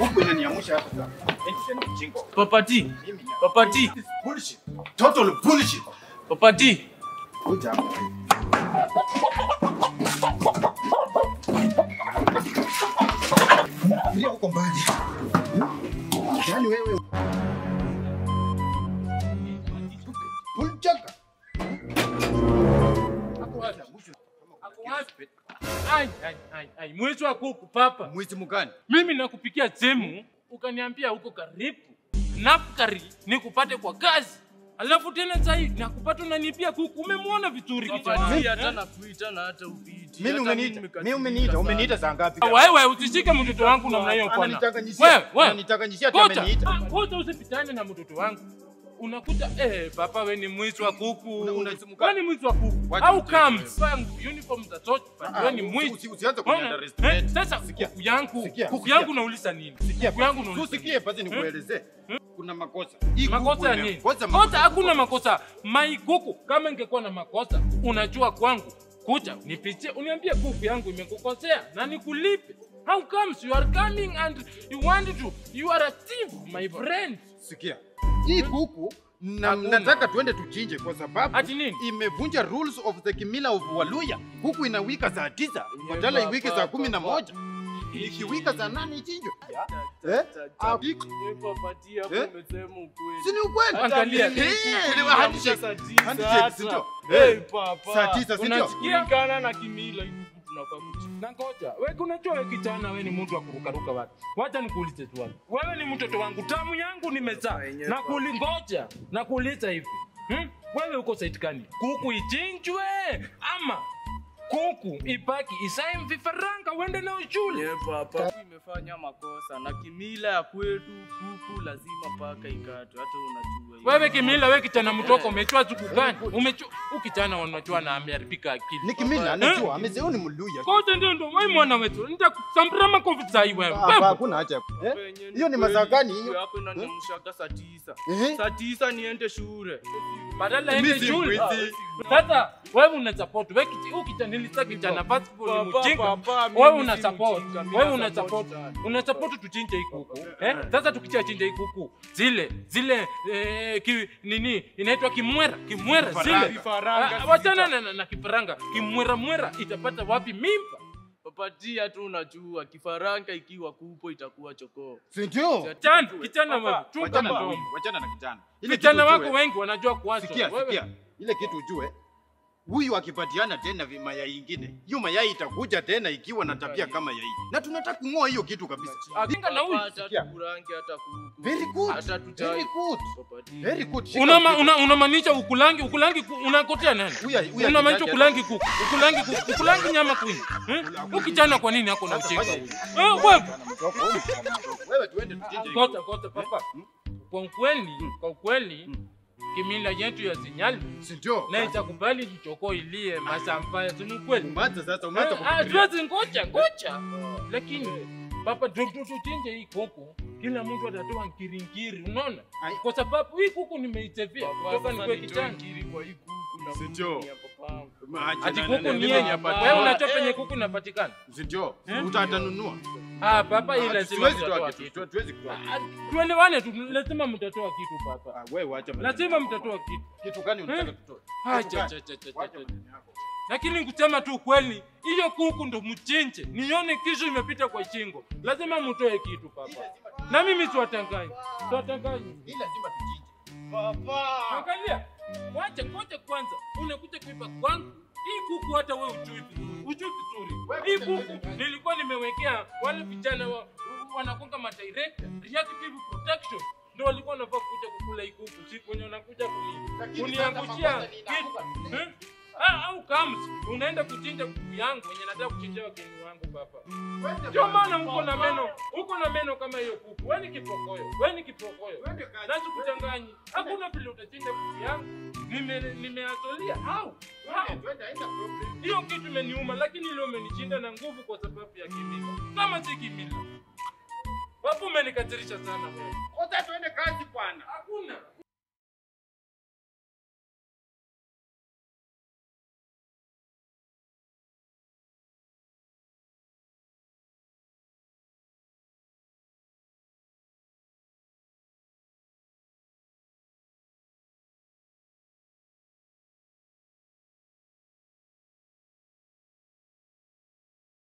Kuku inaniamsha hapa sasa. Eti ni mjinga. Papati. Mimi ni Papati. bullshit. Total bullshit. Papati. Kuja hapa. Ndio uko mbali. Yaani wewe Pulchaka. Ai, ai, ai, ai. Mwizi wa kuku papa. Mwizi mgani? Mimi nakupikia simu ukaniambia uko karibu. Nafkari nikupate kwa kazi. Alafu tena sasa hivi nakupata unanipia kuku. Umemwona vizuri kijana. Papati Eh? hata nakuita na hata upiti. Mimi Hata umeniita. nimekasirika Mimi umeniita. sana. Umeniita saa ngapi? Wewe usishike mtoto wangu namna hiyo bwana. Ananitanganyishia. Wewe, wewe. Ananitanganyishia ati Kocha, ameniita. ah, kocha usipitane na mtoto wangu. Unakuta eh, papa we ni mwizi wa kuku. Una- una- Wewe ni mwizi wa kuku. Wacha Au mchezo comes uniform za sote. Ah, Wewe ni usi- mwizi. usi- usianze Unaona? kuniunderestimate. Eh, Sasa Sikia. kuku yangu, Sikia, kuku sikia. yangu nauliza nini? Sikia Kuku yangu basi. nauliza. Usikie basi nikuelezee. Kuna makosa. Hii kuku Makosa ya ime- nini? Kosa Kosa hakuna makosa. Mai kuku kama ingekuwa na makosa, unajua kwangu. Kuja nipitie, uniambie kuku yangu imekukosea na nikulipe. How comes you are coming and you want to you are a thief my friend. Sikia. Hii kuku na, Hakuna. nataka tuende tuchinje kwa sababu Ati nini? imevunja rules of the kimila of Waluya. Kuku inawika saa tisa badala baba, iwike saa kumi na baba. moja ikiwika saa nane ichinjwe. Eh? Ah, Eh, Papati hapo Eh? umesema ukweli. Si ni ukweli? Angalia. Eh, ni Niamsha handshake. saa tisa Handshake, hata. si ndio? Eh, Eh, papa. Saa tisa si ndio? Unasikia? Kulingana na kimila hivi tunafaa kuchi- Na ngoja, wewe unajua wewe kijana wewe ni mtu wa kurukaruka watu. Wacha nikuulize swali. Wewe ni mtoto wangu, tamu yangu nimezaa. Yenyewe Na baba. kulingoja, na kuuliza hivi. Hmm? Wewe uko side gani? Kuku ichinjwe ama kuku ibaki isae vifaranga uende nao shule? Eh, papa. Imefanya makosa na kimila ya kwetu kuku lazima paka ikatwe hata unajua hiyo. Wewe kimila, wewe kijana mtoko, umechua siku gani? Umechua, huyu kijana unajua na ameharibika akili. Ni kimila anajua, amesema ni Mluya. Kote ndio ndio wewe mwana wetu. Nitakusambura makofi saa hii wewe. Hapa hakuna haja. ya- Eh? Penye ni Hiyo ni kweli, masaa gani kuku hiyo? yako inaniamshaka saa tisa. Eh? Saa tisa niende shule. Badala Mimi ende si shule. mwizi. Sasa wewe una support wewe kiti huyu kijana nilitaka kijana basketball ni Papa, mjinga. papa, mimi Wewe si una support. mjinga, mimi Wewe na una support support. sana. Una support tuchinje hii kuku. Eh? Sasa tukicha chinja hii kuku. Zile zile eh, ki, nini inaitwa kimwera, kimwera Vifaranga. zile. Vifaranga Ah, Wachana na, na, na kifaranga. Kimwera mwera itapata wapi mimba? Papatia tu unajua kifaranga ikiwa kupo itakuwa chokoo. Si ndio? Kijana, kijana Papa, wewe, chunga Wachana na mdomo. huyu, wachana na kijana. Ile Vijana kitu wako ujue- wengi wanajua kuwaza. Sikia, Wewe- sikia. Ile kitu ujue huyu akipatiana tena vi- mayai ingine, hiyo mayai itakuja tena ikiwa na tabia kama ya hii, na tunataka kung'oa hiyo kitu kabisa. Akinga na huyu. Hata Sikia. tukurange hata kuku. Very good. Hata tutai. Very good. Papatia. Very good. Shika Unama, kitu. una, unamaanisha ukulangi ukulangi ku- unakotea nani? Huyu- huyu Unamaanisha akitaka- ukulangi kuku, ukulangi kuku, ukulangi nyama kwini. Eh? Huyu kijana kwa nini hako na Sasa ucheka? fanya hivi. Eh, wewe. Mtoko, huyu mtoko, mtoko. Wewe tuende tuchinje hii Kota, kota papa. Kwa ukweli, kwa ukweli Mm. kimila yetu ya Zinyali kuku. Si ndio? na itakubali jichoko ilie masampaya si ni ukweli. Umeanza sasa, umeanza Eh, ah, kufikiria. tuwezi ngoja, ngoja. Lakini papa tu- tu- tuchinje hii kuku, kila mtu atatoa nkiringiri, unaona? Ai. Kwa sababu hii kuku nimeitevia kutoka Sasa nikuwe nitoe kijana. ngiri kwa hii kuku na Si mimi ndio? ni ya papangu. Acha Ati na- kuku na- ni mimi yeye. hapa- Wewe unajua Eh. penye kuku inapatikana? Si ndio? Eh? Utatanunua. Ah, papa hii Ah, lazima Siwezi mtatoa toa kitu. kitu. Tuwezi kutoa kitu. Ah, Tuelewane tu, lazima mtatoa kitu papa. Ah, wewe wacha maneno. Lazima mtatoa kitu. Kitu gani unataka Eh? tutoe? Ah, Kitu cha, gani? cha, cha, cha, Wacha cha. maneno yako. Lakini kusema tu kweli, hiyo kuku ndo mchinje. Nione kisho imepita kwa shingo. Lazima mtoe kitu papa. Na mimi siwatanganyi. Siwatanganyi. Hii lazima tuchinje. Papa. Angalia. Wacha ngoja kwanza. Unakuja kuiba kwangu. Hii kuku hata wewe ujui vizuri. Ujui vizuri. Hii kuku nilikuwa nimewekea wale vijana wa, wanakonga madirector reactive protection ndio walikuwa wanafaa kuja kukula hii kuku siku wenye wanakuja kuni- Lakini kuniangushia sasa makosa ni kitu inaanguka. Eh? Ah, au kams unaenda kuchinja kuku yangu wenye nataka kuchinja wageni wangu papa ndio maana uko na meno uko na meno kama hiyo kuku wewe ni kipokoyo wewe ni kipokoyo Twende kazi. Nasi kuchanganyi hakuna vile utachinja kuku yangu nime nimeazolia au Twende, twende, haina problem. hiyo kitu imeniuma, lakini ile umenishinda na nguvu kwa sababu ya kimila. Kama si kimila, wapo umenikatirisha sana wewe. Kwanza twende kazi bwana. Hakuna